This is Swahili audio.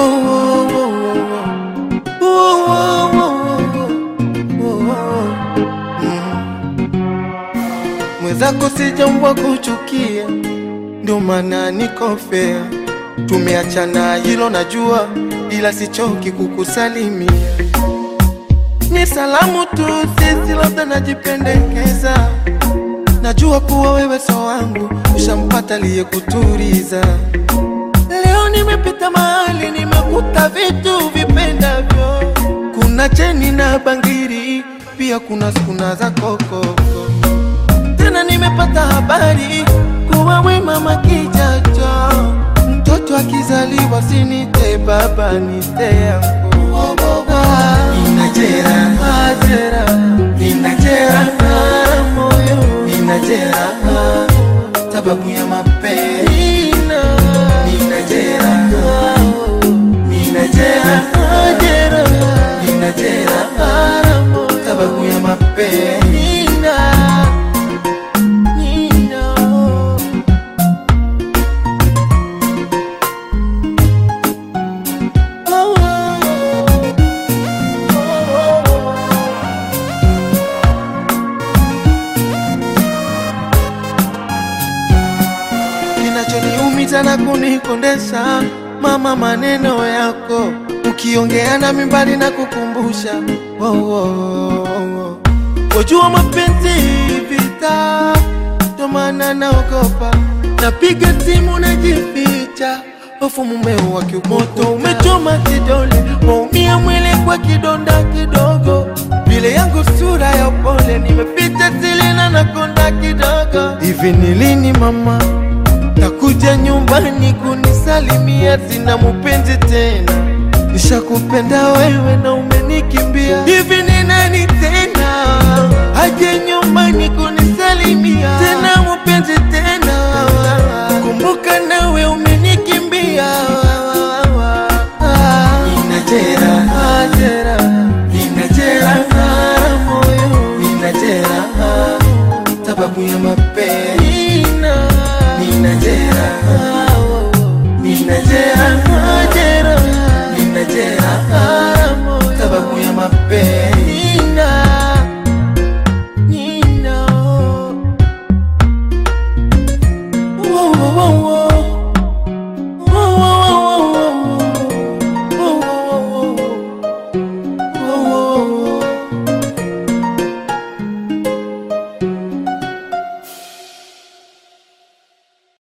oh, oh, oh, oh, oh, oh, oh. Mm. Mwenzako sijambwa kuchukia, ndio maana niko fair. Tumeachana hilo najua, ila sichoki kukusalimia. Ni salamu tu, sisi labda najipendekeza. Najua kuwa wewe so wangu, ushampata aliyekuturiza. Leo nimepita mahali nimekuta vitu vipendavyo, kuna cheni na bangiri, pia kuna skuna za kokoko. Tena nimepata habari kuwa we mama kijacho, mtoto akizaliwa sinite baba nite yangu. Inajera, ajera, inajera moyo, inajera sababu ya mapenzi Ninajera, ninajera, ajera, ninajera sababu ya mapenzi Nina. Oh, oh, oh. kinachoniumiza na kunikondesha mama, maneno yako ukiongea na mimbali na kukumbusha oh, oh, oh, oh. Wajua mapenzi vita, ndo maana naogopa, napiga simu najificha, hofu mumeo wa kiumoto umechoma kidole, waumia mwili kwa kidonda kidogo, vile yangu sura ya upole, nimepita silina na konda kidogo. Hivi ni lini mama takuja nyumbani kunisalimia? Sina mupenzi tena, nishakupenda wewe na umenikimbia. Hivi ni nani tena aje nyumbani kunisalimia? Tena mupenzi tena, kumbuka nawe umenikimbia. Inajera, ajera, inajera moyo, inajera sababu ya mapenzi ninajera ninajera